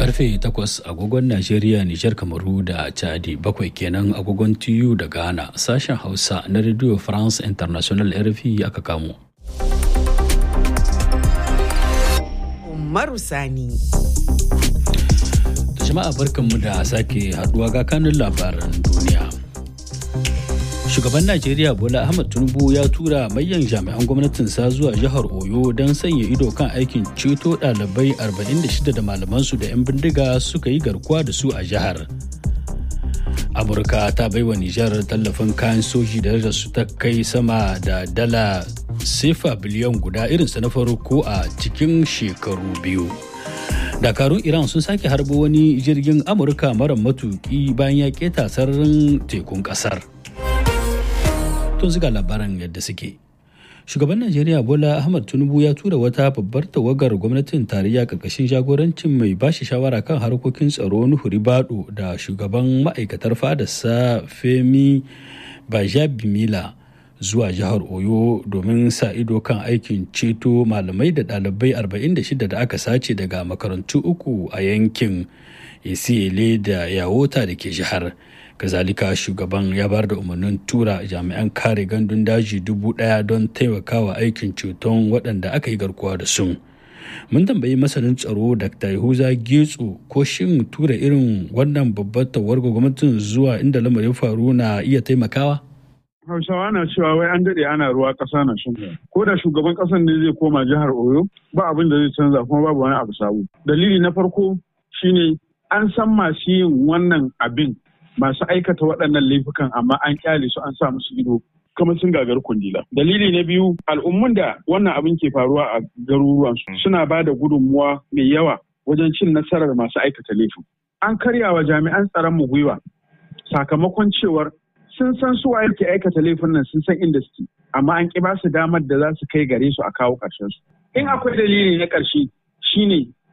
karfe 8 agogon Najeriya, Nijar, Kamaru da Chadi bakwai kenan agogon TU da Ghana sashen Hausa na Radio France International RFI aka kamo. Umaru Sani. Jama'a barkanmu da sake haduwa ga kanun labaran duniya. Shugaban Najeriya Bola Ahmed Tinubu ya tura manyan jami'an gwamnatinsa zuwa jihar Oyo don sanya ido kan aikin ceto ɗalibai 46 da malamansu da 'yan bindiga suka yi garkuwa da su a jihar. Amurka ta baiwa Nijar tallafin kayan soji da su ta kai sama da dala sefa biliyan guda irinsa na farko a cikin shekaru biyu. dakarun iran sun sake harbo wani jirgin amurka mara matuki bayan ya keta sararin tekun kasar tun ziga labaran yadda suke shugaban najeriya bola ahmad tinubu ya tura wata babbar tawagar gwamnatin tarayya karkashin jagorancin mai bashi shawara kan harkokin tsaro nuhu ribado da shugaban ma'aikatar fadarsa femi bajabimila zuwa jihar oyo domin sa ido kan aikin ceto malamai da ɗalibai 46 da aka sace daga makarantu uku a yankin isiyele da yawota da ke jihar kazalika shugaban ya bar da umarnin tura jami'an kare gandun daji dubu ɗaya don taimakawa aikin ceton waɗanda aka yi garkuwa da su mun tambayi masanin tsaro dr yahuza getso ko shin tura irin wannan babbar tawarga gwamnatin zuwa inda lamarin faru na iya taimakawa Hausawa na cewa wai an daɗe ana ruwa ƙasa na shan Ko da shugaban ƙasar ne zai koma jihar Oyo ba abin da zai canza kuma babu wani abu sabo. Dalili na farko shine an san masu yin wannan abin masu aikata waɗannan laifukan amma an kyale su an sa musu ido kamar sun gagar kundila. Dalili na biyu al'ummun da wannan abin ke faruwa a garuruwansu suna ba da gudunmuwa mai yawa wajen cin nasarar masu aikata laifin. An karya wa jami'an tsaron mu gwiwa sakamakon cewar sun san su waye ke aikata laifin nan sun san inda suke amma an ki ba su damar da za su kai gare su a kawo ƙarshen su in akwai dalili na ƙarshe shine